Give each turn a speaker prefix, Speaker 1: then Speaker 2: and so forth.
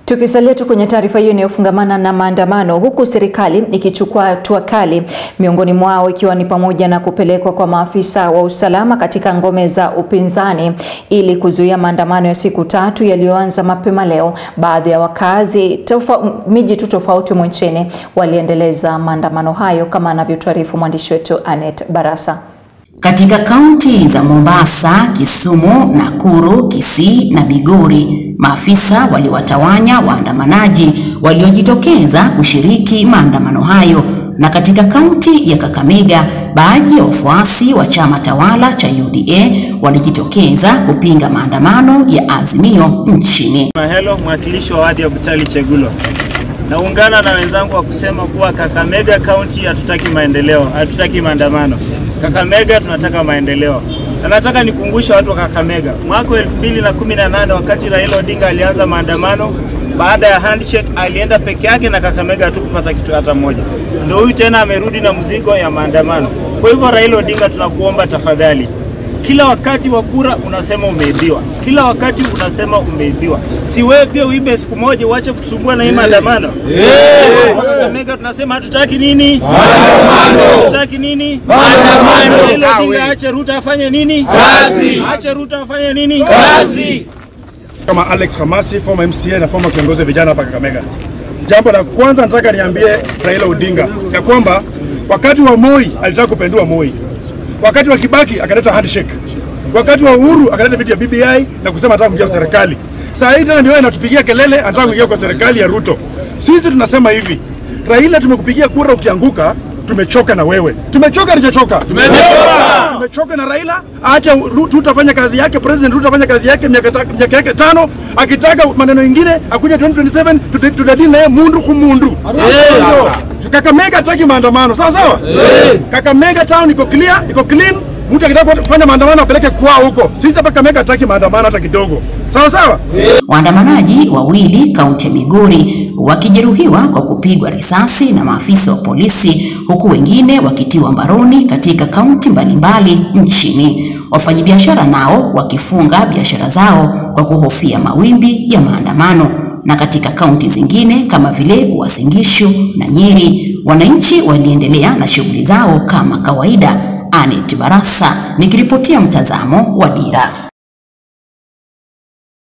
Speaker 1: Tukisalia tu kwenye taarifa hiyo inayofungamana na maandamano, huku serikali ikichukua hatua kali, miongoni mwao ikiwa ni pamoja na kupelekwa kwa maafisa wa usalama katika ngome za upinzani ili kuzuia maandamano ya siku tatu yaliyoanza mapema leo. Baadhi ya wakazi tofa, miji tu tofauti mwa nchini waliendeleza maandamano hayo kama anavyotuarifu mwandishi wetu Anet Barasa.
Speaker 2: Katika kaunti za Mombasa, Kisumu, Nakuru, Kisii na Migori, maafisa waliwatawanya waandamanaji waliojitokeza kushiriki maandamano hayo. Na katika kaunti ya Kakamega, baadhi ya wafuasi wa chama tawala cha UDA walijitokeza kupinga maandamano ya Azimio nchini.
Speaker 3: Mahelo, mwakilishi wa wadi ya Butali Chegulo. Naungana na wenzangu wa kusema kuwa Kakamega County hatutaki maendeleo, hatutaki maandamano. Kakamega tunataka maendeleo. Na nataka nikumbushe watu wa Kakamega, mwaka wa 2018 wakati Raila Odinga alianza maandamano, baada ya handshake alienda peke yake na Kakamega hatukupata kitu hata moja. Ndio huyu tena amerudi na mzigo ya maandamano. Kwa hivyo Raila Odinga, tunakuomba tafadhali, kila wakati wa kura unasema umeibiwa, kila wakati unasema umeibiwa. Si wewe pia uibe siku moja, uache kutusumbua na hii maandamano. Kakamega tunasema hatutaki nini? Maandamano. Hatutaki nini? Maandamano. Raila Odinga ache Ruto afanye nini? Kazi. Ache Ruto afanye nini? Kazi.
Speaker 4: Kama Alex Hamasi, former MCA na former kiongozi wa vijana hapa Kakamega. Jambo la kwanza nataka niambie Raila Odinga ya kwamba wakati wa Moi alitaka kupendua Moi, wakati wa Kibaki akaleta handshake, wakati wa Uhuru akaleta vitu ya BBI na kusema anataka kuingia serikali. Saa hii tena ndio yeye anatupigia kelele anataka kuingia kwa serikali ya Ruto. Sisi tunasema hivi, Raila, tumekupigia kura, ukianguka tumechoka na wewe. Tumechoka hatujachoka? Tumechoka. Tumechoka na Raila. Acha Ruto afanye kazi yake, President Ruto afanye kazi yake miaka ta- miaka yake tano. Akitaka maneno mengine akuja 2027 tuta- tutadili naye mundu kumundu. Kakamega hataki maandamano. Sawa sawa? Kakamega town iko clear, iko clean. Mtu akitaka kufanya maandamano apeleke kwao huko. Sisi hapa Kakamega hataki maandamano hata kidogo. Sawa sawa?
Speaker 2: Waandamanaji wawili kaunti ya Migori wakijeruhiwa kwa kupigwa risasi na maafisa wa polisi huku wengine wakitiwa mbaroni katika kaunti mbalimbali nchini. Wafanyabiashara nao wakifunga biashara zao kwa kuhofia mawimbi ya maandamano. Na katika kaunti zingine kama vile Uasin Gishu na Nyeri, wananchi waliendelea na shughuli zao kama kawaida. Anet Barasa nikiripotia mtazamo wa Dira.